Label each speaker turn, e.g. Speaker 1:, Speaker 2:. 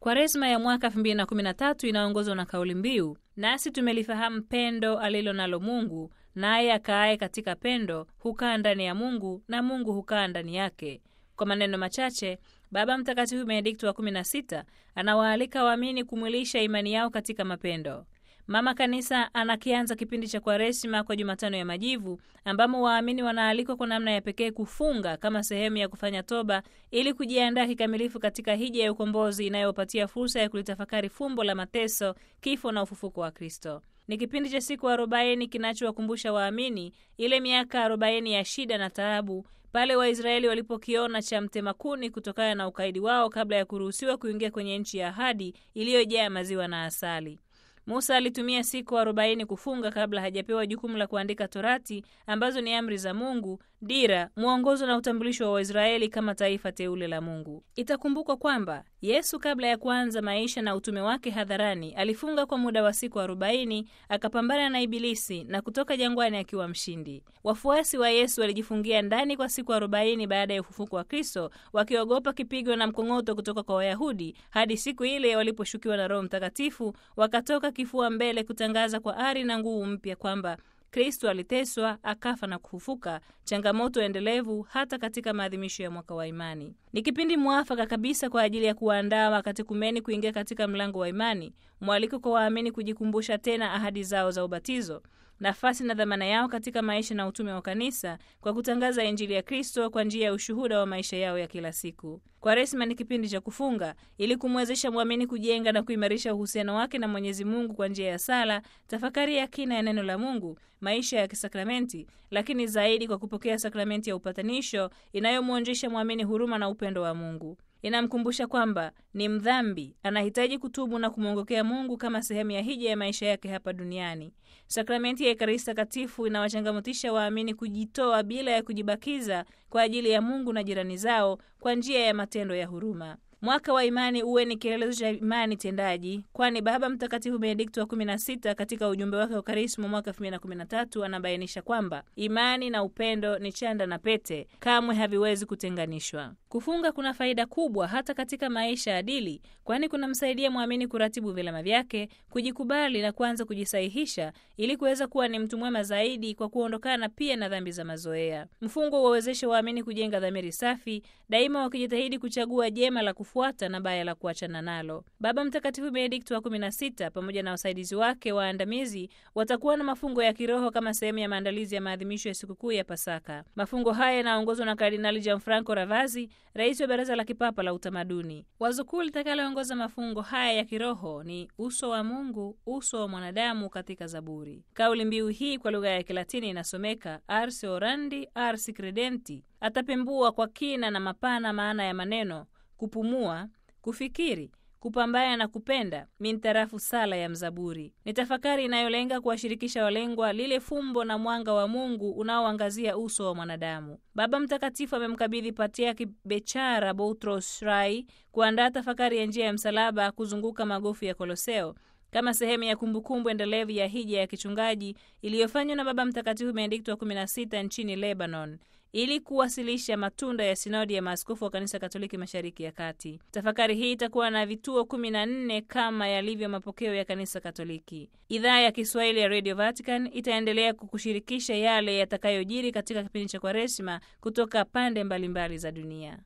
Speaker 1: Kwaresma ya mwaka 2013 inaongozwa na kauli mbiu, nasi tumelifahamu pendo alilo nalo Mungu, naye akaaye katika pendo hukaa ndani ya Mungu na Mungu hukaa ndani yake. Kwa maneno machache, Baba Mtakatifu Benedikto wa 16 anawaalika waamini kumwilisha imani yao katika mapendo. Mama Kanisa anakianza kipindi cha Kwaresima kwa Jumatano ya Majivu, ambamo waamini wanaalikwa kwa namna ya pekee kufunga kama sehemu ya kufanya toba ili kujiandaa kikamilifu katika hija ya ukombozi inayopatia fursa ya kulitafakari fumbo la mateso, kifo na ufufuko wa Kristo. Ni kipindi cha siku arobaini kinachowakumbusha waamini ile miaka arobaini ya shida na taabu pale Waisraeli walipokiona cha mtema kuni kutokana na ukaidi wao kabla ya kuruhusiwa kuingia kwenye nchi ya ahadi iliyojaa maziwa na asali. Musa alitumia siku arobaini kufunga kabla hajapewa jukumu la kuandika Torati ambazo ni amri za Mungu, dira, mwongozo na utambulisho wa Waisraeli kama taifa teule la Mungu. Itakumbukwa kwamba Yesu kabla ya kuanza maisha na utume wake hadharani alifunga kwa muda wa siku arobaini akapambana na Ibilisi na kutoka jangwani akiwa mshindi. Wafuasi wa Yesu walijifungia ndani kwa siku arobaini baada ya ufufuko wa Kristo, wakiogopa kipigo na mkong'oto kutoka kwa Wayahudi hadi siku ile waliposhukiwa na Roho Mtakatifu wakatoka kifua mbele kutangaza kwa ari na nguvu mpya kwamba Kristo aliteswa, akafa na kufufuka, changamoto endelevu hata katika maadhimisho ya mwaka wa imani. Ni kipindi mwafaka kabisa kwa ajili ya kuwaandaa wakatekumeni kuingia katika mlango wa imani, mwaliko kwa waamini kujikumbusha tena ahadi zao za ubatizo, nafasi na dhamana yao katika maisha na utume wa kanisa kwa kutangaza Injili ya Kristo kwa njia ya ushuhuda wa maisha yao ya kila siku. Kwaresma ni kipindi cha kufunga ili kumwezesha mwamini kujenga na kuimarisha uhusiano wake na Mwenyezi Mungu kwa njia ya sala, tafakari ya kina ya neno la Mungu, maisha ya kisakramenti, lakini zaidi kwa kupokea sakramenti ya upatanisho inayomwonjesha mwamini huruma na upendo wa Mungu. Inamkumbusha kwamba ni mdhambi, anahitaji kutubu na kumwongokea Mungu kama sehemu ya hija ya maisha yake hapa duniani. Sakramenti ya Ekaristi Takatifu inawachangamotisha waamini kujitoa bila ya kujibakiza kwa ajili ya Mungu na jirani zao kwa njia ya matendo ya huruma. Mwaka wa imani uwe ni kielelezo cha imani tendaji, kwani Baba Mtakatifu Benedikto wa 16 katika ujumbe wake wa Karisma mwaka 2013 anabainisha kwamba imani na upendo ni chanda na pete, kamwe haviwezi kutenganishwa. Kufunga kuna faida kubwa hata katika maisha adili, kwani kunamsaidia mwamini kuratibu vilema vyake, kujikubali na kuanza kujisahihisha ili kuweza kuwa ni mtu mwema zaidi, kwa kuondokana pia na dhambi za mazoea. Mfungo wawezeshe waamini kujenga dhamiri safi, daima wakijitahidi kuchagua jema la kufuata na baya la kuachana nalo. Baba Mtakatifu Benedikto wa 16 pamoja na wasaidizi wake waandamizi watakuwa na mafungo ya kiroho kama sehemu ya maandalizi ya maadhimisho ya sikukuu ya Pasaka. Mafungo haya yanaongozwa na Kardinali Gianfranco Ravazzi, rais wa Baraza la Kipapa la Utamaduni. Wazo kuu litakaloongoza mafungo haya ya kiroho ni uso wa Mungu, uso wa mwanadamu katika Zaburi. Kauli mbiu hii kwa lugha ya Kilatini inasomeka ars orandi ars credenti. Atapembua kwa kina na mapana maana ya maneno kupumua, kufikiri, kupambana na kupenda mintarafu sala ya mzaburi. Ni tafakari inayolenga kuwashirikisha walengwa lile fumbo na mwanga wa Mungu unaoangazia uso wa mwanadamu. Baba Mtakatifu amemkabidhi Patriaki Bechara Boutros Rai kuandaa tafakari ya njia ya msalaba kuzunguka magofu ya Koloseo kama sehemu ya kumbukumbu endelevu ya hija ya kichungaji iliyofanywa na Baba Mtakatifu Benedikto wa 16 nchini Lebanon ili kuwasilisha matunda ya sinodi ya maaskofu wa kanisa Katoliki mashariki ya kati. Tafakari hii itakuwa na vituo kumi na nne kama yalivyo mapokeo ya kanisa Katoliki. Idhaa ya Kiswahili ya Radio Vatican itaendelea kukushirikisha yale yatakayojiri katika kipindi cha Kwaresima kutoka pande mbalimbali mbali za dunia.